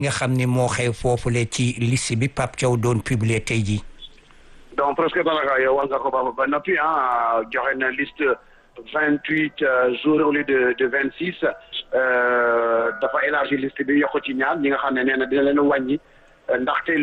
nga xam ni moo xew foofule ci liste bi Pape Thiaw doon publier tey jii. donc presque daanaka yow wax nga ko ba ba noppi ah joxe na liste vingt huit jours au lieu de de vingt six dafa élargi liste bi yokk ci ñaar ñi nga xam ne nee na dina leen wàññi ndaxte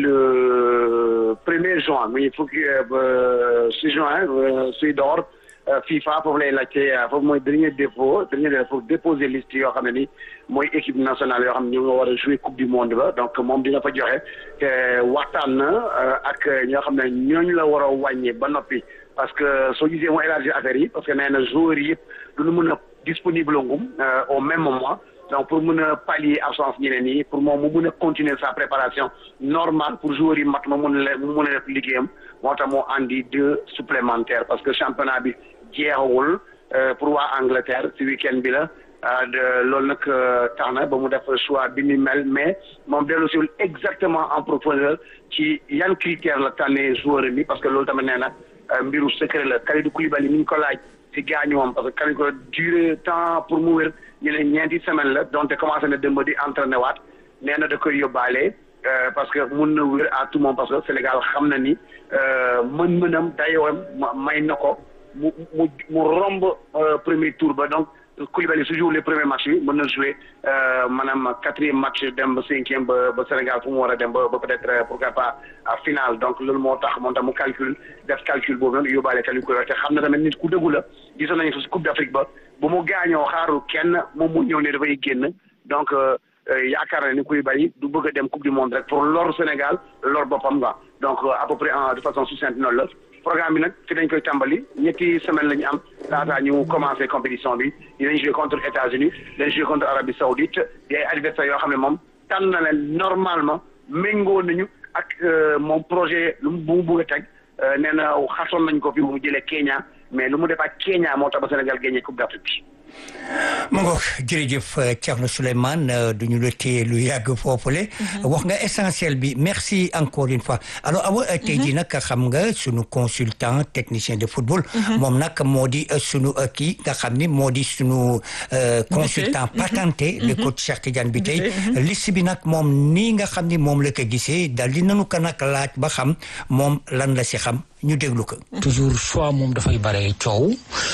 le premier juin muy fukki ba six juin suy door FIFA foofu lay laajte foofu mooy dernier dépôt dernier dépôt déposer liste yoo xam ne ni mooy équipe nationale yoo xam ne ñu nga war a jouer coupe du monde ba donc moom dina fa joxe te waxtaan na ak ñoo xam ne ñooñu la war a wàññi ba noppi parce que soo gisee moo élargir affaire yi parce que nee na joueurs yi yëpp du ñu mën a disponible ngum au même moment donc pour mën a pallier absence ñeneen yi pour moom mu mën a continuer sa préparation normale pour joueurs yi mat ma mën a mu mën a def liggéeyam moo tax moo andi deux supplémentaires parce que championnat bi jeexawul pour waa Angleterre ci week-end bi la loolu nag tax na ba mu def choix bi ni mel mais moom dellusiwul exactement en profondeur ci yan critère la tànnee joueur bi parce que loolu tamit nee na mbiru secret la Kalidou Koulibaly mi ñu ko laaj ci gaañuwam parce que Kalidou ko durée temps pour mu wér ñu ne ñeenti semaine la donte commencé na démb di entraîné waat nee na da koy yóbbaale parce que mun na wér à tout moment parce que Sénégal xam na ni mën-mënam dayoom may na ko mu mu mu romb premier tour ba donc Koulibaly su joue les premiers matchs yi mën na jouer maanaam quatrième match dem ba cinquième ba ba Sénégal fu mu war a dem ba ba peut-être pourquoi pas à finale donc loolu moo tax moom tam mu calcul def calcul boobu noonu yóbbaale Kalidou Koulibaly te xam na tamit nit ku dëggu la gisoon nañu ko si Coupe d'Afrique ba bu mu gaañoo xaarul kenn moom mu ñëw ne dafay génn donc yaakaar na ni Koulibaly du bëgg a dem Coupe du monde rek pour lor Sénégal lor boppam nga donc à peu près en de façon succincte noonu la programme bi nag fi dañ koy tàmbali ñetti semaine la ñu am laataa ñu commencé compétition bi dinañ jouer contre États-Unis dinañ jouer contre Arabie Saoudite di ay adversaires yoo xam ne moom tànn na leen normalement méngoo nañu ak moom projet lu mu bu mu bëgg a teg nee na xasoon nañ ko fi mu jëlee Kenya mais lu mu def ak Kenya moo tax ba Sénégal gagné Coupe d'Afrique bi. mu ngoog jërëjëf Thierno Souleymane du ñu la téye lu yàgg foofule. wax nga essentiel bi merci encore une fois alors awa tey jii nag xam nga sunu consultant technicien de football. moom nag moo di sunu kii nga xam ni moo di sunu. consultant patenté. le coach Cheikh Tidiane bi tey liste bi nag moom nii nga xam ni moom la ko gisee daal di nanu ko nag laaj ba xam moom lan la si xam. ñu déglu ko. toujours choix moom dafay bare coow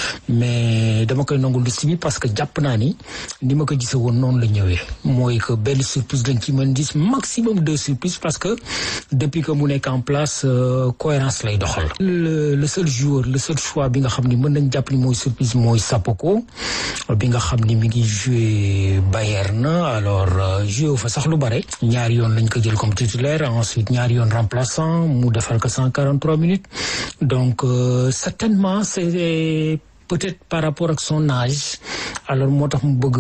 mais dama koy nangu liste bi parce que jàpp naa ni ni ma ko gisee woon noonu la ñëwee mooy que benn surprise dañ ci mën gis maximum deux surprises parce que depuis que mu nekk en place cohérence lay doxal. le le seul joueur le seul choix bi nga xam ni mën nañ jàpp ni mooy surprise mooy Sapoko bi nga xam ni mi ngi joué Bayern alors joué fa sax lu bare. ñaari yoon lañ ko jël comme titulaire ensuite ñaari yoon remplaçant mu defal ko cent quarante trois minutes. donc euh, certainement c'est peut-être par rapport ak son âge alors moo tax mu bëgg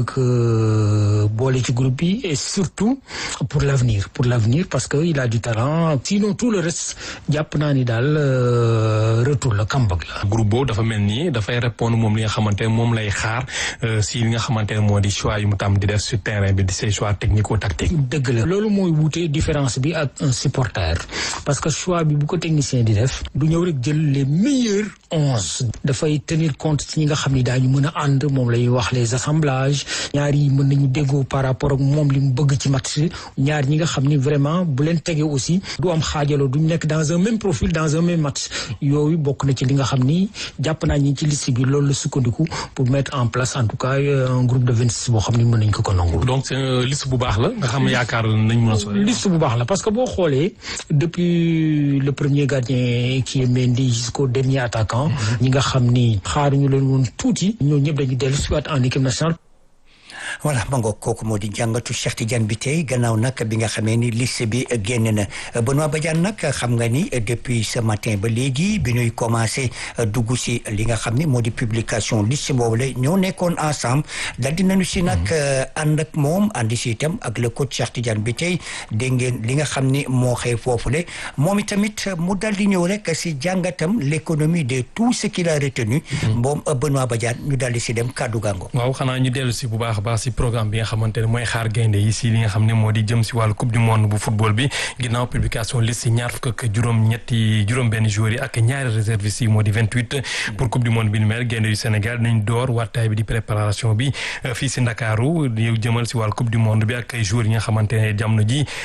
que boole ci groupe bi et surtout pour l'avenir pour l'avenir parce que il a du talent sinon tout le reste jàpp naa ni daal retour la comeback la. groupe boobu dafa mel ni dafay répondre moom li nga xamante ne moom lay xaar si li nga xamante ne moo di choix yu mu tam di def sur terrain bi di ses choix technico-tactiques. dëgg la loolu mooy wuute différence bi ak un supporter parce que choix bi bu ko technicien di def du ñëw rek jël les meilleurs onze dafay tenir compte ci ñi nga xam ni daañu mën a ànd moom lay wax les assemblages ñaar yi mën nañu déggoo par rapport ak moom li mu bëgg ci match ñaar ñi nga xam ni vraiment bu leen tegee aussi du am xaajaloo duñ nekk dans un même profil dans un même match yooyu bokk na ci li nga xam ni jàpp naa ñi ci liste bi loolu la sukkandiku pour mettre en place en tout cas un groupe de vingt six boo xam ni mën nañ ko ko nangul. donc c'est liste bu baax la nga xam yaakaar nañ mën a sori. liste bu baax la parce que boo xoolee depuis le premier gardien qui est Mendy jusqu'au dernier attaquant ñi nga xam ni xaaruñu leen woon tuuti ñoo ñëpp dañu dellu si waat en équipe nationale. voilà ma ngoog kooku moo di jàngatu Cheikh Tidiane bi tey gannaaw nag bi nga xamee ni liste bi génn na Benoît Badiane nag xam nga ni depuis ce matin ba léegi bi ñuy commencé dugg si li nga xam ni moo di publication liste boobu la ñoo nekkoon ensemble dal di nañu si nag ànd ak moom àndi si itam ak le coach Cheikh Tidiane bi tey dégg ngeen li nga xam ni moo xëy foofule moom itamit mu dal di ñëw rek si jàngatam l'économie de tout ce qu'il a retenu moom Benoît Badiane ñu dal di si dem kàddu gàngo waaw xanaa ñu dellu si bu baax a baax si programme bi nga xamante ne mooy xaar gaynde yi si li nga xam ne moo di jëm si wàllu coupe du monde bu football bi ginnaaw publication liste ñaar fukk ak juróom-ñetti juróom-benn joueurs yi ak ñaari réservistes yi moo di vingt huit pour coupe du monde bi ni mel gaynde yu Sénégal nañ door wattaay bi di préparation bi fii si Ndakaaru yow jëmal si wàllu coupe du monde bi ak ay joueurs yi nga xamante ne jamono ji